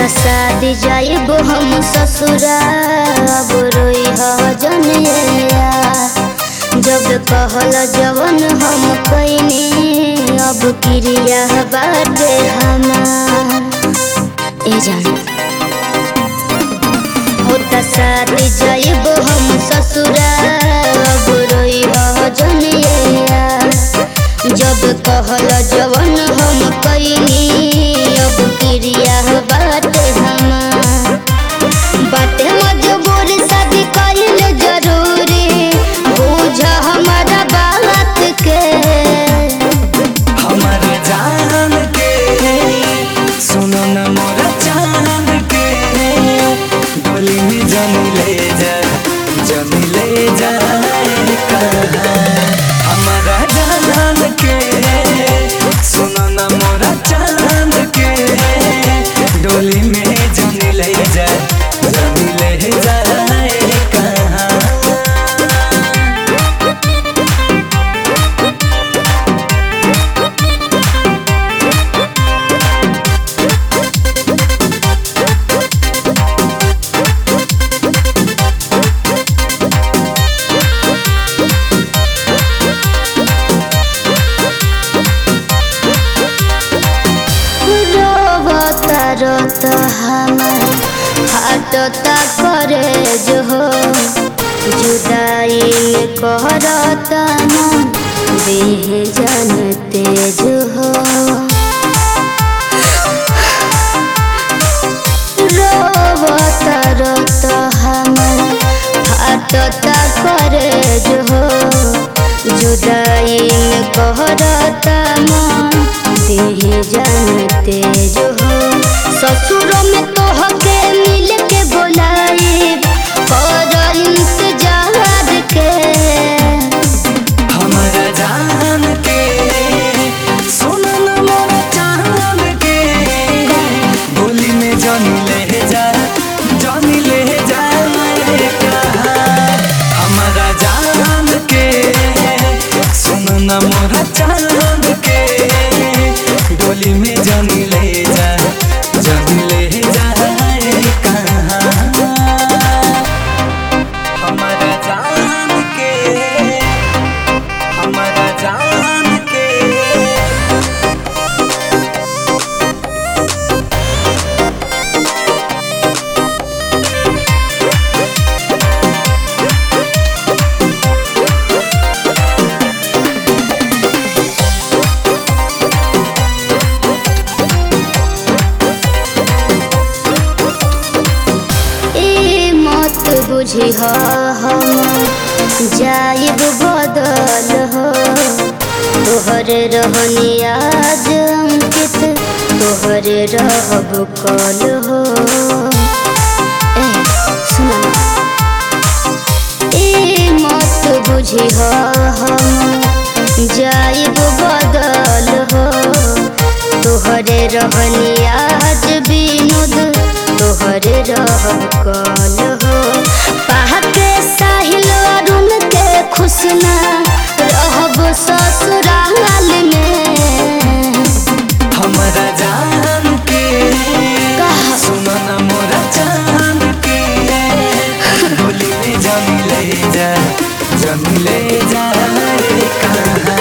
शादी जाइब हम ससुरा अब रोई जनिया जब कहल जवन हम कैनी अब क्रिया बाटे हमार ए जान होता शादी जाइब हम ससुरा अब रोई जनिया जब कहल जवन हम कैनी अब क्रिया बाटे हमार बाटे मजबूर शादी कइल जरूरी बुझ हमारा बात के हमारा जान के सुनो न मोरा चांद के डोली में जमी ले जा जमी ले जा कहाँ। हमारा जान के सुनो न मोरा चांद के डोली में जमी ले जा जमी ले जा कहाँ। रोवता रोता हमार फाटता करे जो हो जुदाई में कहरता मन देह जानते जो हो रोवता रोता हमार फाटता करे जो हो जुदाई में कहरता मन देह जानते जो हो ससुर में तोहके मिल के बोलाई कर इंतजार के हमारा जान के सुनो न मोरा चांद के बोली में जानी ले जा जानी ले जा मेरे कहाँ। हमारा जान के सुनो न मोरा चांद के डोली में जानी ले जा जानी ले जा रे कहाँ। हमारा जान के हमारा जान के ए मत बुझी हो हम जाइब बदल हो तोहरे रहनी आज अंकित तोहरे रहब कल हो ए सुना ए मत बुझी हो हम जाइब बदल हो तोहरे रहनी आज विनोद तोहरे रहब कल हो पाह के साहिल अरुण के खुशना रहब ससुराल में हमारा जान के कहा? सुनो न मोरा चांद के डोली में जमी ले जा जमी ले जा रे कहाँ